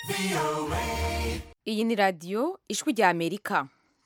iyi ni radiyo ijwi rya amerika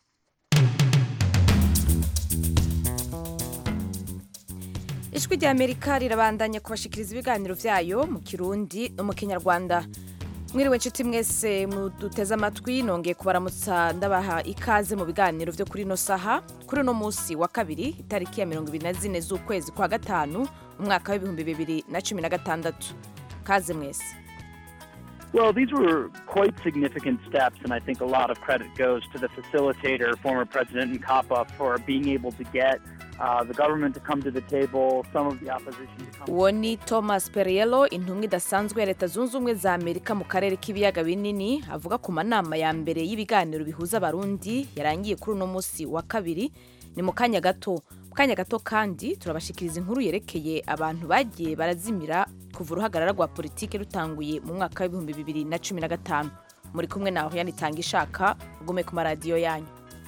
ijwi rya amerika rirabandanya kubashikiriza ibiganiro byayo mu kirundi no mu kinyarwanda mwiriwe inshuti mwese muduteze amatwi nongeye kubaramutsa ndabaha ikaze mu biganiro byo kuri ino saha kuri uno munsi wa kabiri itariki ya mirongo ibiri na zine z'ukwezi kwa gatanu umwaka w'ibihumbi bibiri na cumi na gatandatu kaze mwese Well, these were quite significant steps, and I think a lot of credit goes to the facilitator, former President Nkapa, for being able to get uh, the government to come to the table, some of the opposition to come. uwo ni thomas periello intumwa idasanzwe ya leta zunze ubumwe za amerika mu karere k'ibiyaga binini avuga ku manama ya mbere y'ibiganiro bihuza abarundi yarangiye kuri uno munsi wa kabiri ni mu kanya gato mu kanya gato kandi turabashikiriza inkuru yerekeye abantu bagiye barazimira kuva uruhagarara rwa politiki rutanguye mu mwaka w'ibihumbi bibiri na cumi na gatanu muri kumwe naho yanitanga ishaka ugume ku maradiyo yanyu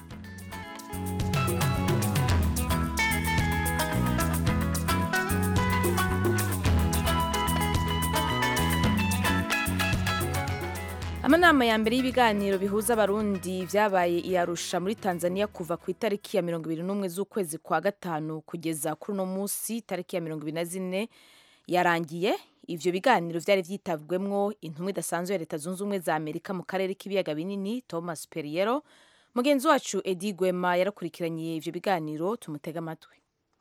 amanama ya mbere y'ibiganiro bihuza abarundi byabaye i Arusha muri tanzania kuva ku itariki ya mirongo ibiri n'umwe z'ukwezi kwa gatanu kugeza kuri uno munsi itariki ya mirongo ibiri na zine yarangiye ivyo biganiro vyari vyitabwemwo intumwa idasanzwe ya leta zunze ubumwe za amerika mu karere k'ibiyaga binini thomas periero mugenzi wacu edi gwema yarakurikiranye ivyo biganiro tumutega amatwi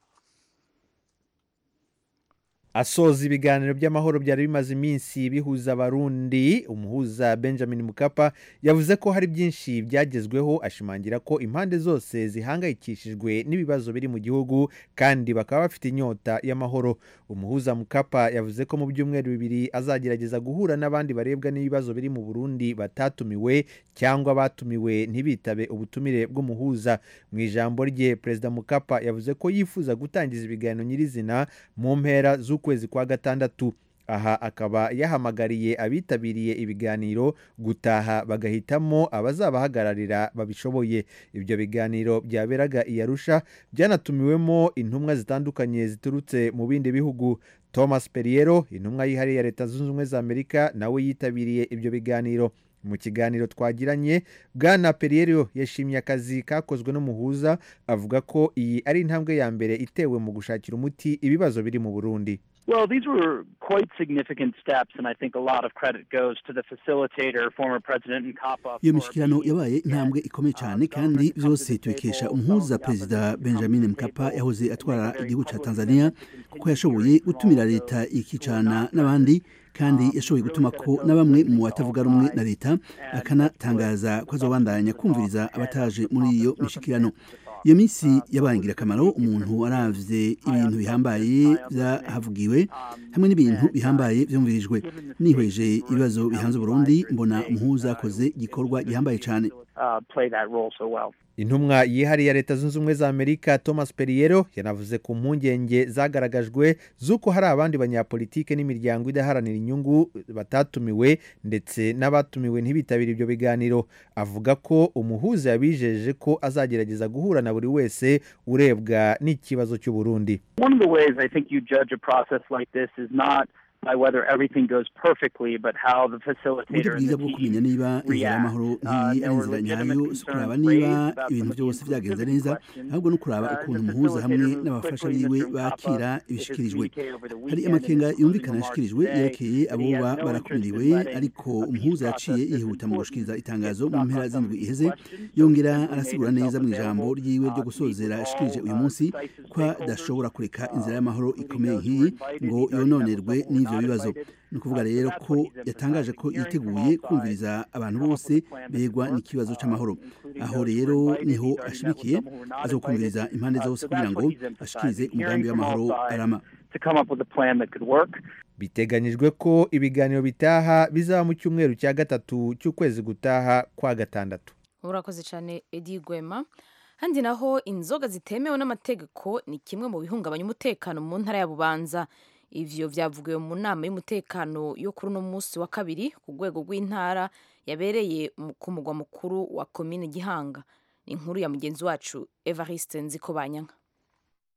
asoza ibiganiro by'amahoro byari bimaze iminsi bihuza abarundi umuhuza benjamin mukapa yavuze ko hari byinshi byagezweho ashimangira ko impande zose zihangayikishijwe n'ibibazo biri mu gihugu kandi bakaba bafite inyota y'amahoro umuhuza mukapa yavuze ko mu byumweru bibiri azagerageza guhura n'abandi barebwa n'ibibazo biri mu burundi batatumiwe cyangwa batumiwe ntibitabe ubutumire bw'umuhuza mu ijambo rye perezida mukapa yavuze ko yifuza gutangiza ibiganiro nyirizina mu mpera z'ukwezi ukwezi kwa gatandatu aha akaba yahamagariye abitabiriye ibiganiro gutaha bagahitamo abazabahagararira babishoboye ibyo biganiro byaberaga i Arusha byanatumiwemo intumwa zitandukanye ziturutse mu bindi bihugu thomas periero intumwa yihariye ya leta zunze ubumwe za amerika nawe yitabiriye ibyo biganiro mu kiganiro twagiranye bwana periero yashimye akazi kakozwe n'umuhuza avuga ko iyi ari intambwe ya mbere itewe mu gushakira umuti ibibazo biri mu burundi Well, these were quite significant steps, and I think a lot of credit goes to the facilitator, former President Nkapa. iyo for mishyikirano being yabaye able to intambwe get, ikomeye uh, cyane the kandi government to come byose to the tubikesha table, umuhuza some of the perezida opposition to come benjamin to the mkapa table, yahoze and atwara make a very igihugu cya public tanzania commitment to kuko continue yashoboye hearing from gutumira all leta those who ikicana are not n'abandi kandi Um, yashoboye really gutuma set a ko dose na bamwe of mu all batavuga rumwe sides na leta and akanatangaza put ko azobandanya the kumviriza ahead of abataje the muri iyo proper mishyikirano circumstances to talk. iyo minsi Uh, yabaye so ingirakamaro it's umuntu aravye high ibintu on bihambaye substance, high on byahavugiwe Um, hamwe n'ibintu and, uh, bihambaye vyumvirijwe given the nihweje state of ibibazo Burundi, bihanze how uburundi divided mbona today, umuhuza uh, yakoze it was igikorwa good to gihambaye see cyane uh, play that role so well. intumwa yihariye ya leta zunze ubumwe za amerika thomas periero yanavuze ku mpungenge zagaragajwe z'uko hari abandi banyapolitike n'imiryango idaharanira inyungu batatumiwe ndetse n'abatumiwe ntibitabire ibyo biganiro avuga ko umuhuza yabijeje ko azagerageza guhura na buri wese urebwa n'ikibazo cy'uburundi One of the ways I think you judge a process like this is not by whether everything goes perfectly, but how the uburyo facilitator and bwiza the bwo kumenya team niba inzira react. y'amahoro Uh, nk'iyi there ari were inzira legitimate nyayo si ukuraba concerns niba raised about ibintu some of the byose byagenze inclusivity neza questions. ahubwo no kuraba Uh, ukuntu the umuhuza hamwe facilitator moved n'abafasha quickly, biwe Mr. Nkapa, bakira in his ibishikirijwe communique over the hari weekend amakenga and his yumvikana closing ashikirijwe remarks yerekeye today abo that he has ba- no barakumiriwe interest in letting ariko a peace umuhuza process yaciye that's yihuta mu important gushikiriza get itangazo mu stuck mpera on some of z'indwi these iheze questions. So yongera he simply arasigura made neza mu himself ijambo available, ryiwe uh, ryo to meet gusozera with yashikirije all, uyu uh, munsi decisive ko adashobora stakeholders. kureka Uh, inzira y'amahoro including ikomeye those who were nk'iyi invited. ngo He's already met with yononerwe some who were n'ivyo not bibazo invited. ni ukuvuga Uh, so rero that's ko what he's yatangaje emphasizing, ko hearing from yiteguye all sides, kumviriza abantu come up bose with a plan that begwa could work, n'ikibazo uh, c'amahoro including aho those who were rero invited. niho He's already met with ashimikiye some who were not azokumviriza invited. impande Uh, zose so kugira that's ngo what he's ashikirize emphasizing, umugambi hearing from all w'amahoro sides arama to come up with a plan that could work. biteganyijwe ko ibiganiro bitaha bizaba mu cyumweru cya gatatu cy'ukwezi gutaha kwa gatandatu urakoze cyane edi gwema handi naho inzoga zitemewe n'amategeko ni kimwe mu bihungabanya umutekano mu ntara ya bubanza ivyo vyavugiwe mu nama y'umutekano yo kuri uno munsi wa kabiri ku rwego rw'intara yabereye mu- ku mugwa mukuru wa komine gihanga ni inkuru ya mugenzi wacu evariste nziko banyanka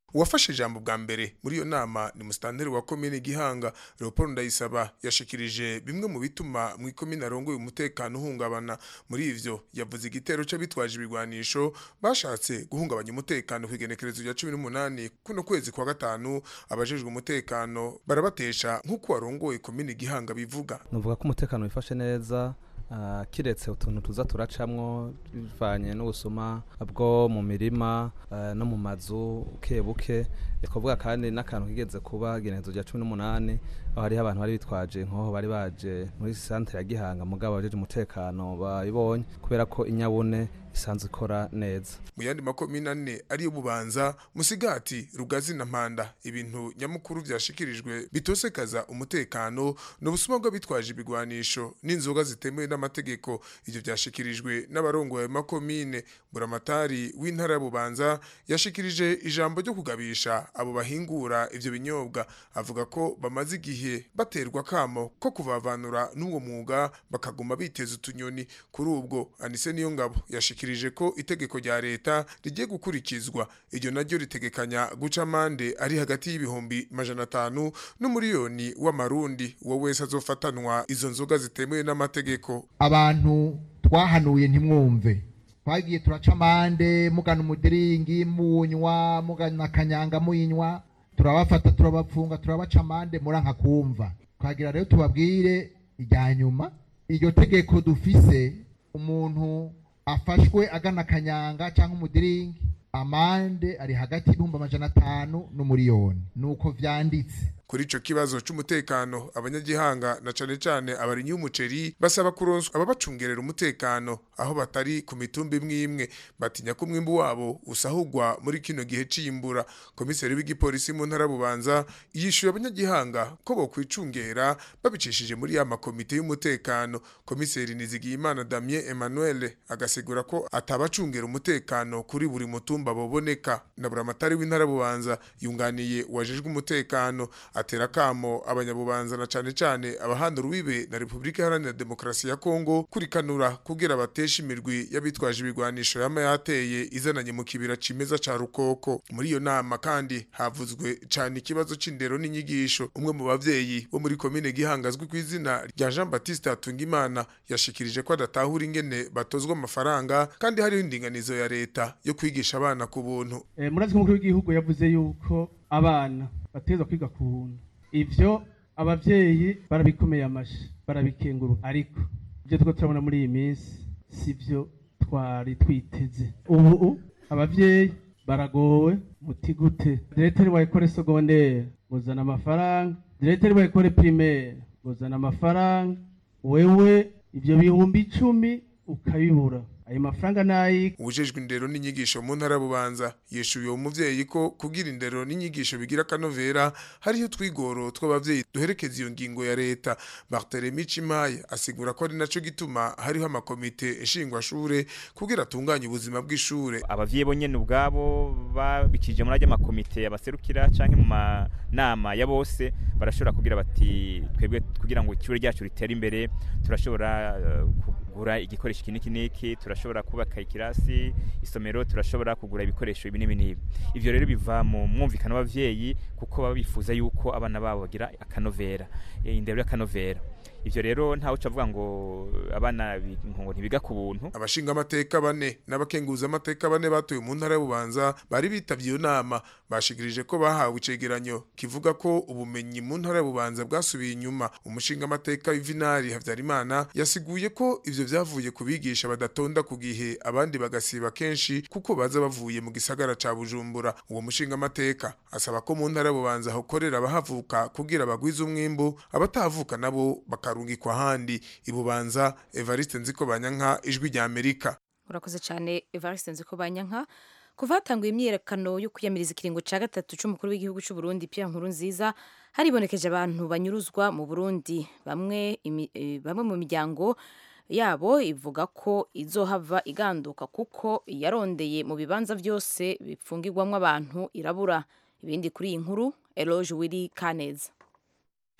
uwafashe ijambo bwa mbere muri iyo nama ni musitanteri wa komine gihanga leopold ndayisaba yashikirije bimwe mu bituma mu ikomine arongoye umutekano uhungabana muri ivyo yavuze igitero c'abitwaje ibigwanisho bashatse guhungabanya umutekano kw'igenekerezo rya cumi n'umunani kuno kwezi kwa gatanu abajejwe umutekano barabatesha nk'uko warongoye komine gihanga bivuga nuvuga ko umutekano wifashe neza ah, kiretse utuntu tuza turacamwo bivanye n'ubusuma bwo mu mirima ah, no mu mazu buke buke twavuga kandi n'akantu kigeze kuba igenekerezo rya cumi n'umunani aho hariho abantu bari bitwaje nkoho bari baje muri santere ya gihanga mugabo abajeje umutekano babibonye kubera ko inyabune isanzwe ikora neza mu yandi makomine ane ariyo bubanza musigati rugazi na mpanda ibintu nyamukuru vyashikirijwe bitosekaza umutekano n'ubusuma bw'abitwaje ibigwanisho n'inzoga zitemewe n'amategeko ivyo vyashikirijwe n'abarongoye ayo makomine buramatari w'intara ya bubanza yashikirije ijambo ryo kugabisha abo bahingura ivyo binyobwa avuga ko bamaze igihe baterwa kamo ko kuvavanura n'uwo mwuga bakaguma biteza utunyoni kuri ubwo anise niyo ngabo yashikirije ko itegeko rya leta rigiye gukurikizwa iryo naryo ritegekanya guca amande ari hagati y'ibihumbi majana atanu n'umuriyoni w'amarundi uwo wese azofatanwa izo nzoga zitemewe n'amategeko abantu twahanuye ntimwumve twagiye turaca amande mugana umudiringi munywa mugana akanyanga muyinywa turabafata turabapfunga turabaca amande muranka kumva twagira rero tubabwire irya nyuma iryo tegeko dufise umuntu afashwe agana akanyanga cyangwa umudiringi amande ari hagati y'ibihumbi amajana atanu n'umuriyoni nuko vyanditse kuri ico kibazo c'umutekano abanyagihanga na cane cane abarimyi b'umuceri basaba kuronswa ababacungerera umutekano aho batari ku mitumba imwe imwe batinya ko umwimbu wabo usahurwa muri kino gihe c'imbura komiseri w'igipolisi mu ntara bubanza yishuye abanyagihanga ko bokwicungera babicishije muri ya makomite y'umutekano komiseri nizigiyimana damien emmanuel agasigura ko atabacungera umutekano kuri buri mutumba boboneka na buramatari w'intara bubanza yunganiye uwajejwe umutekano atera kamo abanyabubanza na cane cane abahanda urubibe na Republika Iharanira Demokarasi ya Kongo kurikanura kugira batesha imirwi y'abitwaje ibigwanisho yama yateye izananye mu kibira cimeza ca Rukoko muri iyo nama kandi havuzwe cane ikibazo c'indero n'inyigisho umwe mu bavyeyi bo muri komine gihangazwe ku izina rya Jean Baptiste Hatungimana yashikirije ko adatahura ingene batozwa amafaranga kandi hariho indinganizo ya leta yo kwigisha abana ku buntu Eh, murazi ko umukuru w'igihugu yavuze yuko abana bateza kwiga ku buntu ivyo abavyeyi barabikomeye amashi barabikenguru ariko ivyo turiko turabona muri iyi minsi sivyo twari twiteze ubu abavyeyi baragowe muti gute direteri wa ekole segondere muzana amafaranga direteri wa ekole primaire muzana amafaranga wewe ivyo bihumbi icumi ukabibura ayo mafaranga nayi ubujejwe indero n'inyigisho mu ntara ya bubanza yeshuye uwo muvyeyi ko kugira indero n'inyigisho bigira akanovera hariho twigoro tw'abavyeyi duherekeza iyo ngingo ya leta barthelemy cimaye asigura ko ari naco gituma hariho amakomite nshingwashure kugira atunganye ubuzima bw'ishure abavyeyi bo nyene ubwabo babikije muri ajya makomite abaserukira canke mu manama ya bose barashobora kugira bati twebwe kugira ngo ishure ryacu ritere imbere turashobora eh, kugura igikoresho iki niki niki turashobora kubaka ikirasi isomero turashobora kugura ibikoresho ibi n'ibi n'ibi ivyo rero biva mu mwumvikano w'abavyeyi kuko baba bifuza yuko abana babo bagira akanovera eh, indero y'akanovera ivyo rero ntawe uca avuga ngo abana bi- ngo ntibiga ku buntu abashinga amateka bane n'abakenguza amateka bane batuye mu ntara y'ububanza bari bitavye iyo nama bashikirije ko bahawe icegeranyo kivuga ko ubumenyi mu ntara y'ububanza bwasubiye inyuma umushinga amateka w'ivinari havyarimana yasiguye ko ivyo vyavuye ku bigisha badatonda ku gihe abandi bagasiba kenshi kuko baza bavuye mu gisagara ca bujumbura uwo mushinga amateka asaba ko mu ntara y'ububanza hokorera abahavuka kugira bagwize umwimbu abatahavuka nabo bakarungikwa ahandi ibubanza evariste nziko banyanka ijwi rya amerika urakoze cyane evariste nziko banyanka kuva hatanguye imyiyerekano yo kwiyamiriza ikiringo cya gatatu c'umukuru w'igihugu c'u Burundi Pierre Nkurunziza haribonekeje abantu banyuruzwa mu Burundi bamwe imi- eh, bamwe mu miryango yabo ivuga ko izohava iganduka kuko yarondeye mu bibanza byose bipfungirwamo abantu irabura ibindi kuri iyi nkuru Eloge Willy Kaneza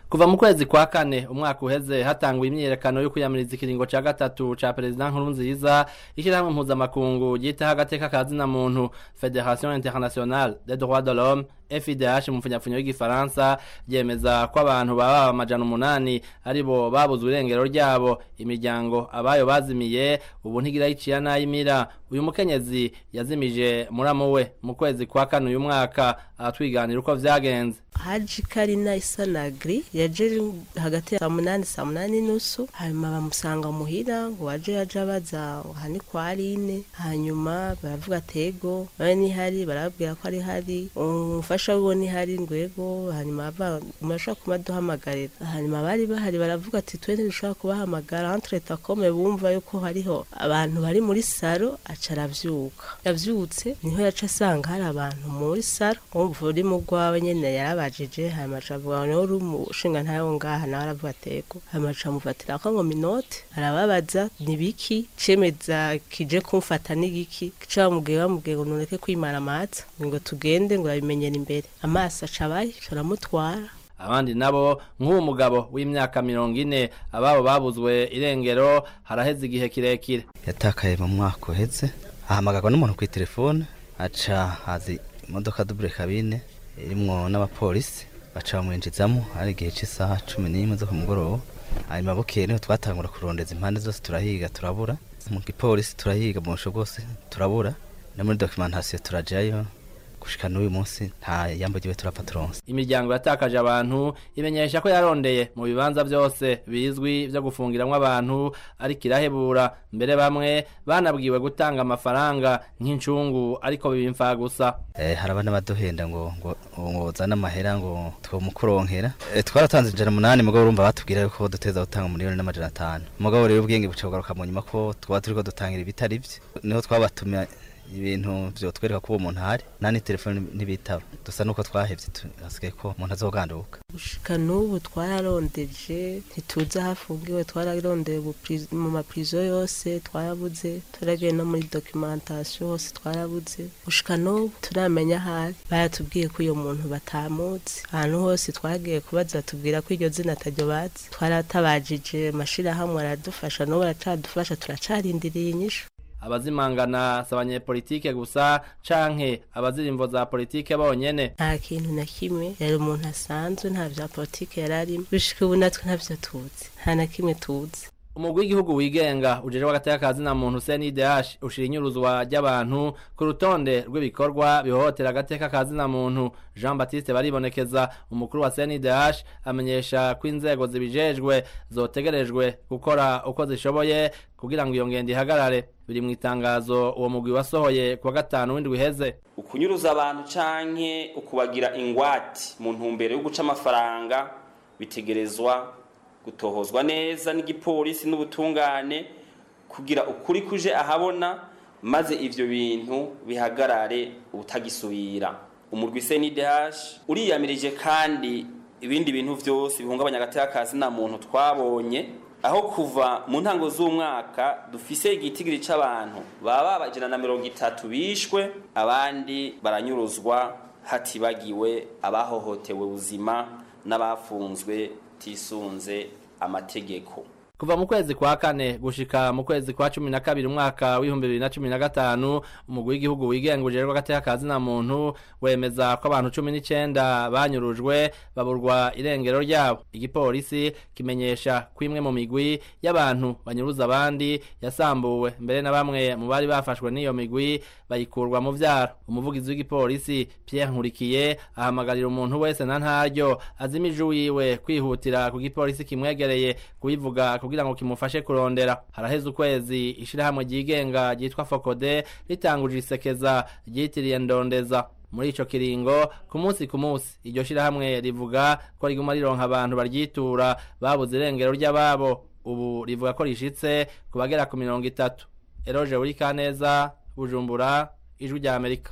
kuva mu kwezi kwa kane umwaka uheze hatangwa imyiyerekano yo kwiyamiriza ikiringo ca gatatu ca perezida nkurunziza ishyirahamwe mpuzamakungu ryitaho agateka ka zina muntu federation internationale des droits de l'homme FIDH mu mfunyapfunyo y'igifaransa ryemeza ko abantu baba amajana umunani aribo babuze urengero ryabo imiryango abayo bazimiye ubu ntigira yiciya n'ayimira uyu mukenyezi yazimije muramu we mu kwezi kwa kane uyu mwaka aratwiganira uko vyagenze haji karina isanagri yaje hagati ya saa munani saa munani nusu hanyuma bamusanga muhira ngo waje yaje abaza hani kwa aline hanyuma baravuga tego nawe nihari barababwira ko ari hari umufasha wiwe nihari ngwego hanyuma murashobora kuba duhamagarira hanyuma bari bahari baravuga ati twe ntidushobora kubahamagara entre takome bumva yuko hariho abantu bari muri saro aca aravyuka yavyutse niho yaca asanga hari abantu muri saro wumva uri mu rwawe nyene yarabajije hanyuma aca avuga ngo uri umushinga ntayo ngaha nawe aravuga atego hanyuma aca amufatira ko ngo minote arababaza ni biki cemeza kije kumfata n'igiki ca bamubwiye bamubwiye ngo nureke kwimara amatsa ngo tugende ngo yabimenyera imbere amaso aca abaye aramutwara abandi nabo nk'uwo mugabo w'imyaka mirongo ine ababo babuzwe irengero haraheze igihe kirekire yatakaye mu mwaka uheze ahamagarwa n'umuntu ku telefone aca hazi imodoka dubure kabine irimwo n'abapolisi baca bamwinjizamo hari igihe cy'isaha cumi n'imwe zo ku mugoroba hanyuma bukeye niho twatangura kurondeza impande zose turahiga turabura mu gipolisi turahiga mu busho bwose turabura no muri documentation turajayo gushika n'uyu munsi nta yambo ryiwe turapfa turonse imiryango yatakaje abantu imenyesha ko yarondeye mu bibanza byose bizwi byo gufungiramwo abantu ariko irahebura mbere bamwe banabwiwe gutanga amafaranga nk'incungu ariko bibimfa gusa eh haraba n'abaduhenda ngo ngo ngo zana amahera ngo twomukuronkera eh, twaratanze ijana umunani mugabo urumva batubwira yuko duteza gutanga miliyoni n'amajana atanu mugabo rero ubwenge buca bugaruka mu nyuma ko twaba turiko dutangira ibitari byo niho twabatumye ibintu vyotwereka ko uwo muntu ahari nani telefone ntibitaba dusa nuko twahevye hasigaye ko umuntu azoganduka gushika n'ubu twararondeje ntituzi aho afungiwe twararondeye mu maprizo yose twarabuze turagiye no muri documentation hose twarabuze gushika n'ubu turamenya ahari baratubwiye ko uyo muntu batamuzi ahantu hose twagiye kubaza batubwira ko iryo zina ataryo bazi twaratabajije amashirahamwe aradufasha n'ubu aracadufasha turacarindiriye inyishu abazimangana si abanyepolitike gusa canke abazirimvo za politike bonyene nta kintu na kimwe yari umuntu asanzwe nta vya politike yari arimo bishika ubu natwe ntavyo tuzi nta na kimwe tuzi umugwi w'igihugu wigenga ujejwe agateka ka zina muntu CNDH ushira inyuruzwa ry'abantu ku rutonde rw'ibikorwa bihohotera agateka ka zina muntu Jean Baptiste baribonekeza umukuru wa CNDH amenyesha ko inzego zibijejwe zotegerejwe gukora uko zishoboye kugira ngo iyo ngendo ihagarare biri mu itangazo uwo mugwi wasohoye kuwa gatanu w'indwi iheze ukunyuruza abantu canke ukubagira ingwati mu ntumbero yo guca amafaranga bitegerezwa gutohozwa neza n'igipolisi n'ubutungane kugira ukuri kuje ahabona maze ivyo bintu bihagarare ubutagisubira umurwi CNDH uriyamirije kandi ibindi bintu vyose bihungabanya agateka ka zina muntu twabonye aho kuva mu ntango z'umwaka dufise igitigiri c'abantu baba bajana na mirongo itatu bishwe abandi baranyuruzwa hatibagiwe abahohotewe ubuzima n'abafunzwe tisunze amategeko kuva mu kwezi kwa kane gushika mu kwezi kwa cumi na kabiri umwaka w'ibihumbi bibiri na cumi na gatanu umugwi w'igihugu wigenga ujejwe agateka ka zina muntu wemeza ko abantu cumi n'icenda banyurujwe baburwa irengero ryabo igipolisi kimenyesha ko imwe mu migwi y'abantu banyuruza abandi yasambuwe mbere na bamwe mu bari bafashwe n'iyo migwi bayikurwa mu vyaro umuvugizi w'igipolisi Pierre Nkurikiye ahamagarira umuntu wese na ntaryo azimije wiwe kwihutira ku gipolisi kimwegereye kubivuga kugira ngo kimufashe kurondera haraheze ukwezi ishirahamwe ryigenga ryitwa Fokode ritanguje isekeza ryitiriye ndondeza muri ico kiringo ku munsi ku munsi iryo shirahamwe rivuga ko riguma rironka abantu baryitura babuze irengero ry'ababo ubu rivuga ko rishitse ku bagera ku mirongo itatu eroje uri kaneza bujumbura ijwi rya amerika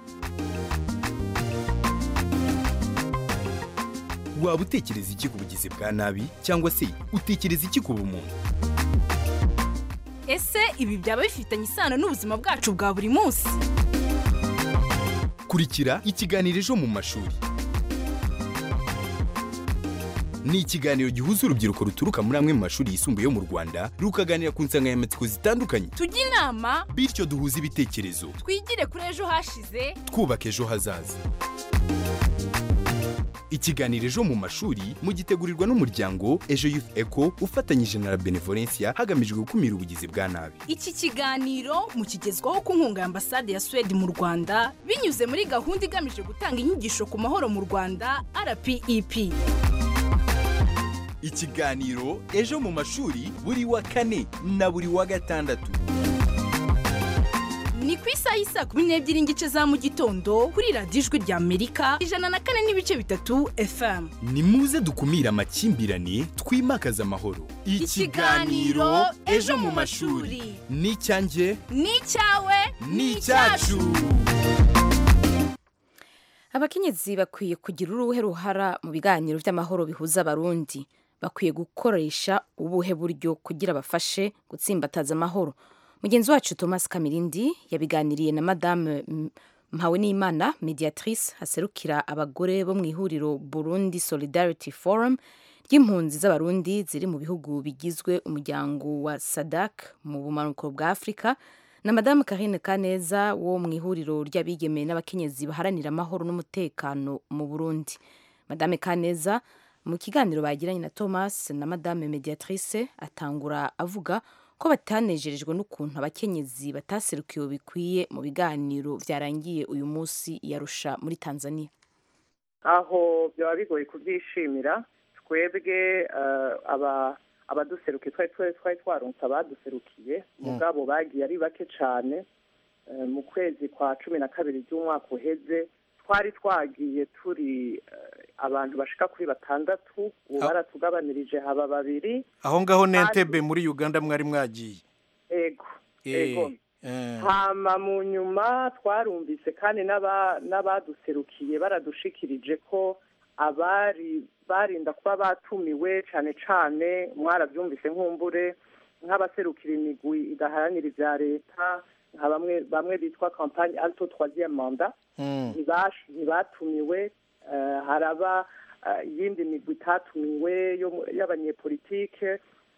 waba utekereza iki ku bugizi bwa nabi cyangwa se utekereza iki ku bumuntu ese ibi byaba bifitanye isano n'ubuzima bwacu bwa buri munsi kurikira ikiganiro ejo mu mashuri ni ikiganiro gihuza urubyiruko ruturuka muri amwe mu mashuri yisumbuye yo mu rwanda rukaganira ku nsanganyamatsiko zitandukanye tujye inama bityo duhuze ibitekerezo twigire kuri ejo hashize twubaka ejo hazaza ikiganiro ejo mu mashuri mugitegurirwa n'umuryango ejo youth eco ufatanyije na la benevolencia hagamijwe gukumira ubugizi bwa nabi iki kiganiro mukigezwaho ku nkunga ya ambasade ya suwede mu rwanda binyuze muri gahunda igamije gutanga inyigisho ku mahoro mu rwanda rpep ikiganiro ejo mu mashuri buri wa kane na buri wa gatandatu ni ku isaha y'isa kumi n'ebyiri n'igice za mu gitondo kuri radiyo ijwi rya amerika ijana na kane n'ibice bitatu fm ni muze dukumire amakimbirane twimakaze amahoro Ikiganiro Ejo mu mashuri. ni icyanjye ni icyawe ni icyacu abakenyezi bakwiye kugira uruhe ruhara mu biganiro by'amahoro bihuza abarundi bakwiye gukoresha ubuhe buryo kugira bafashe gutsimbataza amahoro mugenzi wacu thomas kamirindi yabiganiriye na madame M- mpawenimana mediatrice haserukira abagore bo mu ihuriro burundi solidarity forum ry'impunzi z'abarundi ziri mu bihugu bigizwe umuryango wa sadak mu bumanuko bwa afurika na madamu karine kaneza wo mu ihuriro ry'abigeme n'abakenyezi baharanira amahoro n'umutekano mu burundi madame kaneza mu kiganiro bagiranye na thomas na madame mediatrice atangura avuga ko batanejerejwe n'ukuntu abakenyezi bataserukiwe bikwiye mu biganiro byarangiye uyu munsi yarusha muri tanzania aho byaba bigoye kubyishimira twebwe eh, aba abaduserukiye twari twari twari twaronse abaduserukiye mugabo bagiye ari bake cyane Eh, mu kwezi kwa cumi na kabiri by'umwaka uheze twari twagiye turi eh, abantu bashika kuri batandatu ubu Ah. baratugabanirije haba babiri aho ngaho Kandi- n'entebe muri uganda mwari mwagiye ego Eh, ego eh. hama mu nyuma twarumvise kandi n'aba- n'abaduserukiye baradushikirije ko abari barinda kuba batumiwe cyane cyane mwarabyumvise nk'umbure nk'abaserukira imigwi idaharanira ibya leta nka bamwe bamwe bitwa kampani alto troisième manda Mm. ntibash- ntibatumiwe eh, haraba eh, iyindi migwi itatumiwe yo mu- y'abanyepolitike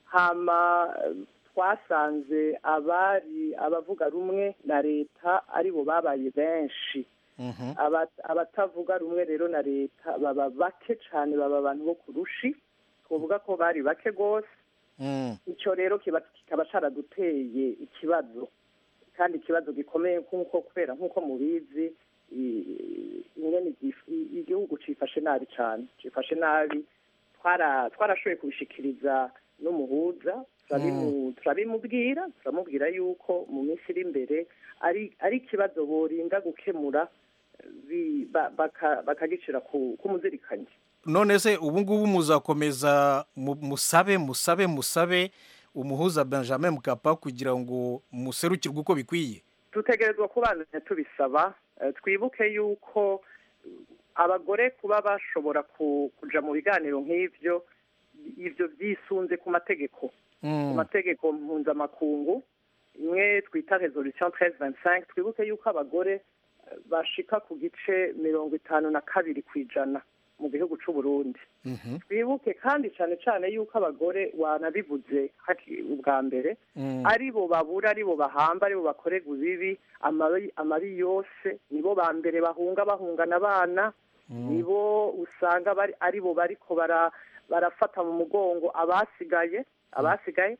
hama eh, twasanze abari abavuga rumwe na leta aribo babaye benshi Mhm. Aba- abatavuga rumwe rero na leta baba bake cyane baba abantu bo kurushi twavuga ko bari bake rwose Mm. icyo rero kiba kikaba caraduteye ikibazo kandi ikibazo gikomeye nk'uko kubera nk'uko mubizi i- ingene gif- i- igihugu cifashe nabi cyane cifashe nabi twara twarashoboye kubishikiriza n'umuhuza turabimu- turabimubwira turamubwira yuko mu minsi iri imbere ari ari ikibazo borinda gukemura bi- ba- baka- bakagicira ku ku muzirikanyi none se ubu ngubu muzakomeza mu- musabe musabe musabe umuhuza benjamin mukapa kugira ngo muserukirwe uko bikwiye dutegerezwa kubandanya tubisaba Eh, twibuke yuko eh, abagore kuba bashobora ku- kuja mu biganiro nk'ivyo ivyo vyisunze ku mategeko ku mategeko mpuzamakungu imwe twita resolution 1325 twibuke yuko abagore eh, bashika ku gice mirongo itanu na kabiri ku ijana mu gihugu c'u Burundi twibuke kandi cyane cyane yuko abagore wanabivuze haki- ubwa mbere Mm. aribo babura aribo bahamba aribo bakorerwa ibibi amabi amabi yose nibo ba mbere bahunga bahungana abana nibo usanga bari aribo bariko bara barafata mu mugongo abasigaye abasigaye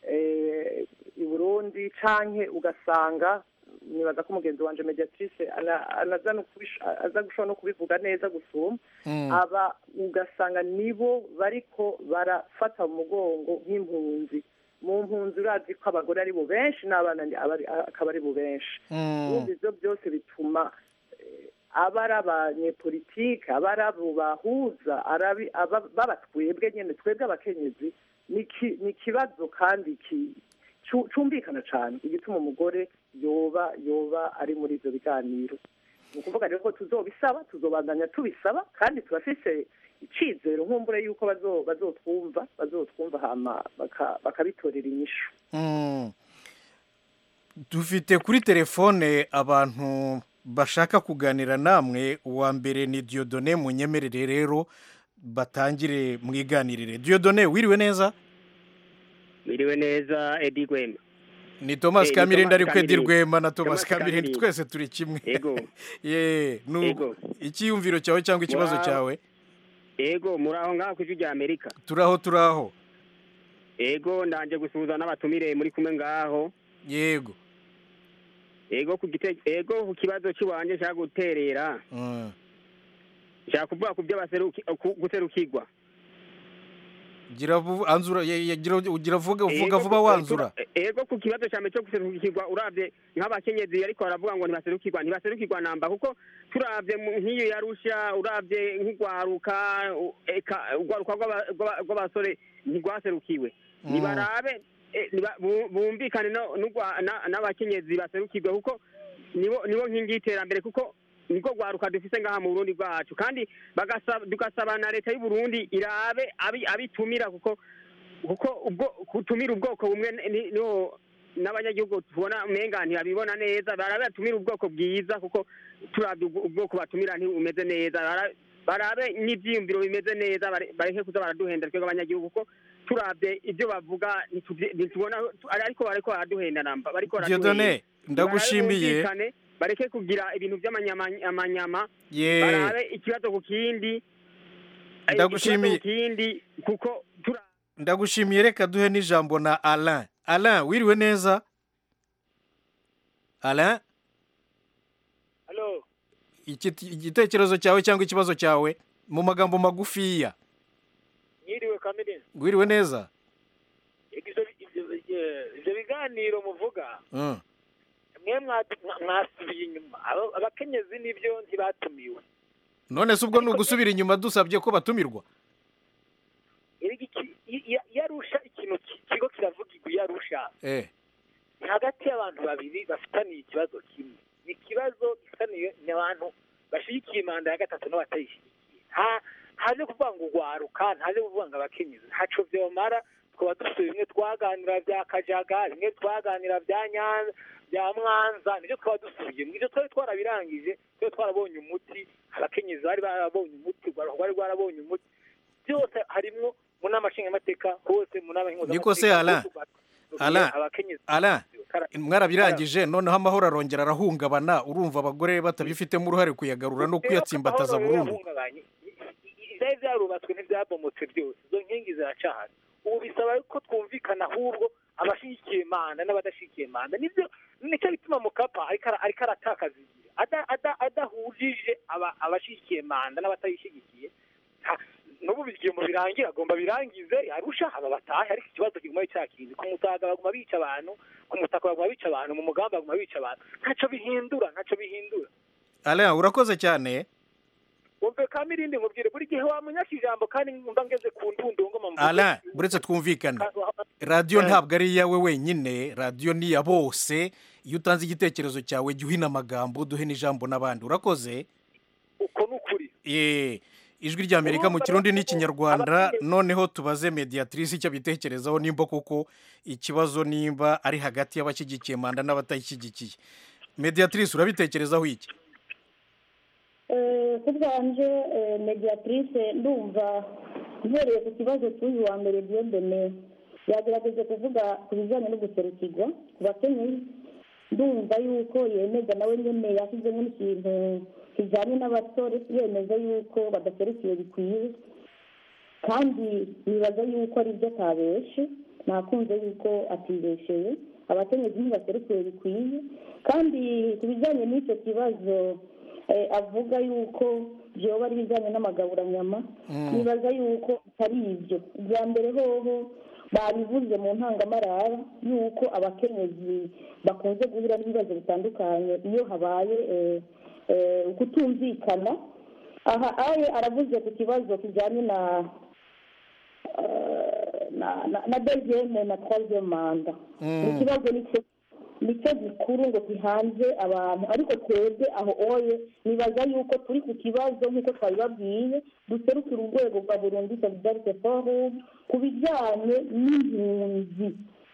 eh, i Burundi canke ugasanga nibaza ko umugenzi wanje mediatrice ana- anaza no kubish- aza gushobora no kubivuga neza gusuma Mm. aba ugasanga nibo bariko barafata mu mugongo nk'impunzi mu mpunzi urazi ko abagore ari bo benshi n'abana ni- aba ari- akaba ari bo benshi Mm. urumva ivyo byose bituma eh, aba ari abanyepolitike aba ari abo bahuza arabi- aba- baba twebwe nyene twebwe abakenyezi ni ki- ni ikibazo kandi ki- cu- cumvikana cane igituma umugore yoba yoba ari muri ivyo biganiro ni ukuvuga rero ko tuzobisaba tuzobandanya tubisaba kandi turafise icizero nkumbure yuko bazo- bazotwumva bazotwumva hama baka- bakabitorera inyishu Mm. dufite kuri telefone abantu bashaka kuganira namwe uwa mbere ni diodone munyemerere rero batangire mwiganirire diyodone wiriwe neza Miriwe neza Edi Gwema. ni thomas Eh, ni kamirindi Thomas ariko edi Kamirindi. rwema na thomas Thomas kamirindi Kamirindi. twese turi kimwe Ego. ye nuko Ego. icyiyumviro cyawe cyangwa ikibazo Muraho. cyawe Ego muraho ngaho ku rya Amerika. turaho turaho Ego ndanje gusuhuza n'abatumire muri kumwe ngaho. yego Ego ku gite ego ku kibazo cy'iwanje cya guterera. Mm. Nshaka kuvuga ku byo baseruki ku- guserukirwa. gira vu- anzura ye- ye- gira gira vuga uvuga Ego vuba ku- wanzura tura- Ego ku kibazo cyame cyo guserukirwa uravye nk'abakenyezi ariko baravuga ngo ntibaserukirwa ntibaserukirwa namba kuko turavye mu- nk'iyo yarusha uravye nk'ugwaruka u- eka ugwaruka rw'aba- rw'aba- rw'abasore ntigwaserukiwe Mm. nibarabe eh, niba- bu- bumvikane no- n'ugwa- na- n'abakenyezi baserukirwe kuko nibo nibo nkingi y'iterambere kuko niko gwaruka dufise ngaha mu Burundi bwacu kandi bagasaba tugasaba na leta y'u Burundi irabe abi- abitumira kuko kuko ubwo kutumira ubwoko bumwe ni- niho n'abanyagihugu tubona umenga ntibabibona neza barabe batumira ubwoko bwiza kuko turavye ubwo- ubwoko batumira ntibumeze neza Bara- barabe n'ivyiyumviro bimeze neza bare- bareke kuza baraduhenda twebwe abanyagihugu kuko turavye ibyo bavuga ntituvye- ntitubona ariko bariko baraduhenda namba bariko baraduhenda. Dieudonné, ndagushimiye. Barabe bumvikane, bareke kugira ibintu vy'amanyama Ye. barabe ikibazo ku kindi eh, Ndagushimiye. ikibazo ku kindi kuko tura ndagushimiye reka duhe n'ijambo na alain alain wiriwe neza alain Halo, Iki- igitekerezo cyawe cyangwa ikibazo cyawe mu magambo magufiya nyiriwe Kamilini. wiriwe neza Ivyo ivyo- ivyo- ivyo biganiro muvuga Mm. mwe mwatu- mwa- mwasubiye inyuma Abo- abakenyezi nibyo ntibatumiwe none se ubwo ni ugusubira inyuma dusabye ko batumirwa Erega iki- i- i- iyo arusha ikintu ki- kigo kiravugirwa iyo arusha eh ni hagati y'abantu babiri bafitaniye ikibazo kimwe ni ikibazo gifitaniye n'abantu bashyigikiye manda ya gatatu n'abatayishyigikiye nta ntaje kuvuga ngo ugwaruka ntaje kuvuga ngo abakenyezi ntaco vyomara twaba dufite bimwe twaganira vya kajaga bimwe twaganira vya nyanza vya mwanza nivyo twaba dusubiyemo ivyo twari twarabirangije twari twarabonye umuti abakenyezi bari barabonye umuti ugwaruka rwari rwarabonye umuti byose harimwo mu nama nshingamateka hose mu nama niko se alain alain abakenyezi alain mwarabirangije noneho amahoro arongera arahungabana urumva abagore batabifitemo uruhare kuyagarura no kuyatsimbataza burundu yahungabanye ivyari vyarubatswe ntivyabomotse byose izo nkingi ziracahari ubu bisaba ko twumvikana ahubwo abashigikiye manda n'abadashigikiye manda nivyo nicyo bituma mukapa ariko ara- ariko aratakaza igihe Ada- ada- adahujije aba- abashigikiye manda n'abatayishigikiye ha- n'ubu bigiye mu birangira agomba birangize arusha aba batahe ariko ikibazo kiguma ari cya kindi ku mutaga baguma bica abantu ku mutaka baguma bica abantu mu mugambi baguma bica abantu ntaco bihindura ntaco bihindura alain urakoze cyane wumve kamirindi nkubwire buri gihe wamunyaka ijambo kandi mba ngeze ku ndundu ngoma mvuge. alain buretse twumvikane radiyo ntabwo ari iyawe wenyine radiyo ni iya bose iyo utanze igitekerezo cyawe jya uhina amagambo duhe n'ijambo n'abandi urakoze uko ni ukuri ye ijwi ry'amerika mu kirundi n'ikinyarwanda noneho tubaze mediatrice icyo abitekerezaho nimba koko ikibazo nimba ari hagati y'abashyigikiye manda n'abatayishyigikiye mediatrice urabitekerezaho iki Eh, ku bwanje eh, mediatrice ndumva mpereye ku kibazo cy'uyu wa mbere diyodone yagerageje kuvuga ku bijyanye no guserukirwa ku bakenyezi ndumva yuko yemeza nawe nyine yashyizemo n'ikintu kijyanye n'abasore yemeza yuko badaserukiwe bikwiye kandi nibaza yuko ari byo atabeshe nakunze yuko atibesheye abakenyezi ntibaserukiwe bikwiye kandi ku bijyanye n'icyo kibazo eh, avuga yuko byoba ari ibijyanye n'amagaburanyama Mm. nibaza yuko atari ibyo bwa mbere hoho babivuze mu ntangamarara yuko abakenyezi bakunze guhura n'ibibazo bitandukanye iyo habaye eh, eh, kutumvikana aha aye aravuze ku kibazo kijyanye na eh, na na- na deziyeme na troisième manda Mm. ni ikibazo nicyo nicyo gikuru ngo gihanze abantu ariko twebwe aho oye nibaza yuko turi ku kibazo nk'uko twabibabwiye duserukira urwego rwa burundi solidarite forum ku bijyanye n'impunzi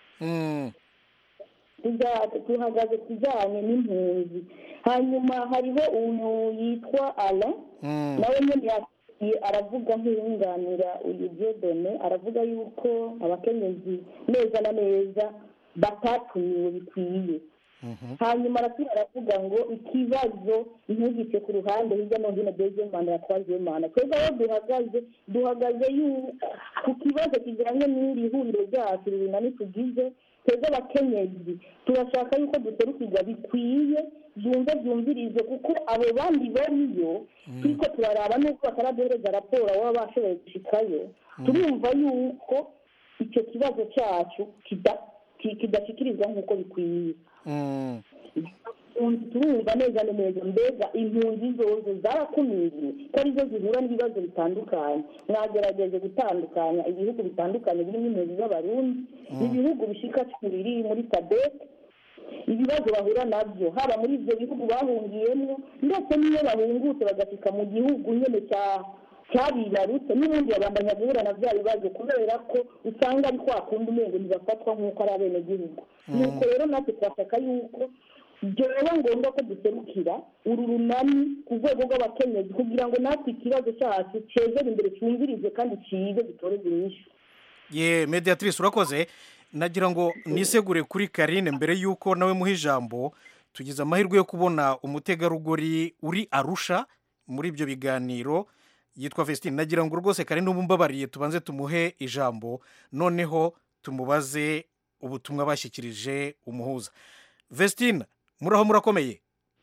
Tuja- tuhagaze ku bijyanye n'impunzi hanyuma hariho umuntu yitwa ala nawe nyine ya- ye- aravuga nk'iyunganira uyu diodone aravuga yuko abakenyezi neza na neza batatumiwe bikwiye hanyuma arasubira aravuga ngo ikibazo ntugice ku ruhande hirya no hino dezemana ya twazemana twebwe aho duhagaze duhagaze yu- ku kibazo kijyanye n'iri huriro ryacu runani tugize twebwe abakenyezi turashaka yuko duserukirwa bikwiye byumve byumvirize kuko abo bandi bariyo turiko turaraba n'uko bataraduhereza raporo baba bashoboye gushikayo turumva yuko icyo kibazo cyacu kida- ki- kidashyikirizwa nk'uko bikwiye impunzi turumva neza na neza mbega impunzi zose zarakumiriwe ko arizo zihura n'ibibazo bitandukanye mwagerageje gutandukanya ibihugu bitandukanye birimo impunzi z'abarundi ibihugu bishika cumi biri muri sadek ibibazo bahura nabyo haba muri ibyo bihugu bahungiyemo ndetse n'iyo bahungutse bagashika mu gihugu nyine cya cyabibarutse n'ubundi babandanya guhura na bya bibazo kubera ko usanga ari kwa kundi umengo ntibafatwa nk'uko ari abenegihugu nuko rero natwe twashaka yuko byoba ngombwa ko duserukira uru runani ku rwego rw'abakenyezi kugira ngo natwe ikibazo cyacu cyegere imbere cyumvirize kandi cyize gitoreze inyishu ye mediatrice urakoze nagira ngo nisegure kuri karine mbere y'uko nawe muha ijambo tugize amahirwe yo kubona umutegarugori uri arusha muri ibyo biganiro yitwa Vestine nagira ngo rwose karine ubu mbabariye tubanze tumuhe ijambo noneho tumubaze ubutumwa bashyikirije umuhuza Vestine muraho murakomeye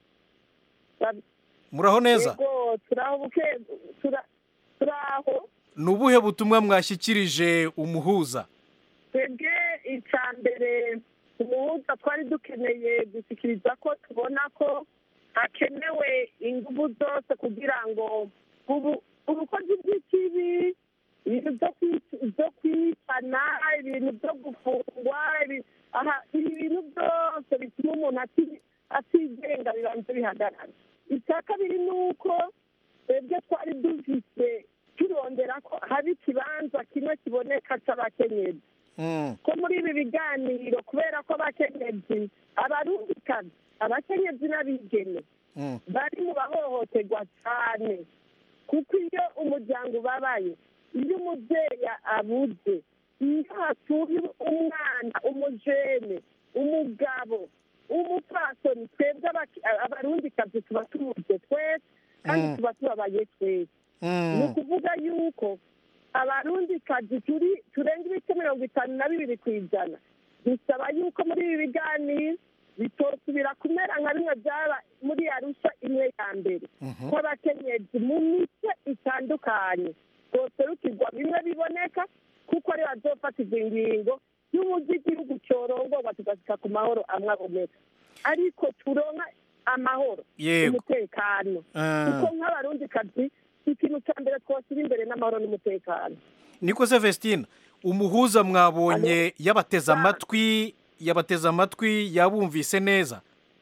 muraho neza yego turaho buke tura- turaho ni ubuhe butumwa mwashyikirije umuhuza twebwe icya mbere umuhuza twari dukeneye gushyikiriza ko tubona ko hakenewe ingufu zose kugira ngo ubu ubukozi bw'ikibi ibintu byo kwic- byo kwicana ibintu byo gufungwa ibi- aha ibi bintu byose bituma umuntu ati- atigenga bibanza bihagarara icya kabiri ni uko twebwe twari dufite turondera ko haba ikibanza kimwe kiboneka cy'abakenyezi ko muri ibi biganiro kubera ko abakenyezi abarundikazi abakenyezi n'abigeme bari mu bahohoterwa cyane kuko iyo umuryango ubabaye iyo umubyeyi abuze iyo hatuye umwana umujene umugabo umupfasoni twebwe abaki- abarundikazi tuba tumuze twese kandi Mm. tuba tubabaye twese ni ukuvuga yuko abarundikazi turi turenga ibice mirongo itanu na bibiri ku ijana dusaba yuko muri ibi biganiro bitosubira kumera nka bimwe byaba muri arusha imwe ya mbere ko abakenyezi mu mice itandukanye boserukirwa bimwe biboneka kuko ari bazofatirwa ingingo y'uburyo igihugu cyorongorwa tugasika ku mahoro amwe aboneka ariko turonka amahoro Yego. umutekano Ah. kuko nk'abarundikazi ikintu cya mbere twashyira imbere n'amahoro n'umutekano niko se Vestine umuhuza mwabonye yabateze amatwi yabateze amatwi yabumvise neza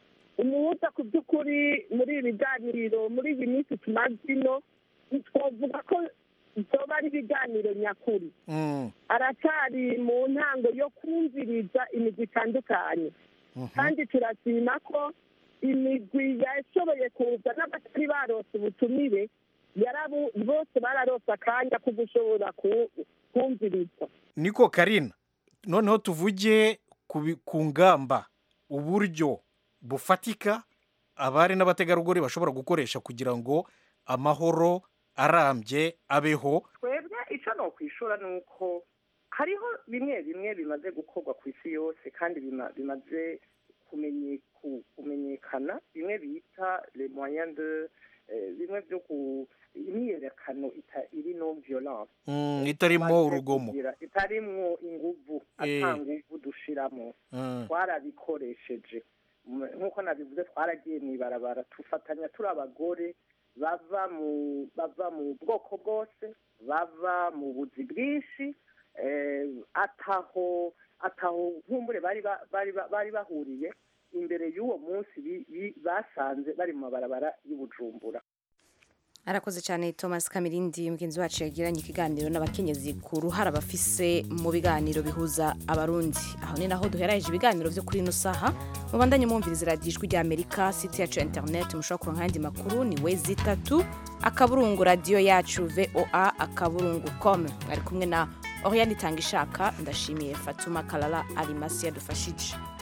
umuhuza ku by'ukuri muri ibi biganiro muri iyi minsi tumaze ino twavuga ko byoba ari ibiganiro nyakuri Mm. aracyari mu ntango yo kumviriza imigwi itandukanye kandi turashima ko imigwi yashoboye kuza n'abatari barose ubutumire yarabu bose bararose akanya ko gushobora ku- kumviriza niko karina noneho tuvuge ku bi- ku ngamba uburyo bufatika abari n'abategarugori bashobora gukoresha kugira ngo amahoro arambye abeho twebwe icyo ni ukwishura ni uko hariho bimwe bimwe bimaze gukorwa ku isi yose kandi bima- bimaze kumenye- ku- kumenyekana bimwe bita le moyen de eh, bimwe byo ku imyiyerekano ita- iri no violence Mm, itarimo urugomo kugira- itarimwo inguvu Eh. ata nguvu dushiramo Mm. twarabikoresheje M- nk'uko nabivuze twaragiye mu ibarabara tufatanya turi abagore bava mu bava mu bwoko bwose bava mu buzi bwinshi eh, ataho ataho nkumbure bari ba- bari ba- bari bahuriye imbere y'uwo munsi bi- bi- basanze bari mu mabarabara y'ubujumbura arakoze cyane thomas kamirindi mugenzi wacu yagiranye ikiganiro n'abakenyezi ku ruhara bafise mu biganiro bihuza abarundi aho ni naho duheraje ibiganiro byo kuri ino saha mubandanye mwumviriza radiyo ijwi rya amerika site yacu ya interineti mushobora kuronka ayandi makuru ni we zitatu akaburungu radiyo yacu voa akaburungu com mwari kumwe na oriane itanga ishaka ndashimiye fatuma karara arimasi yadufashije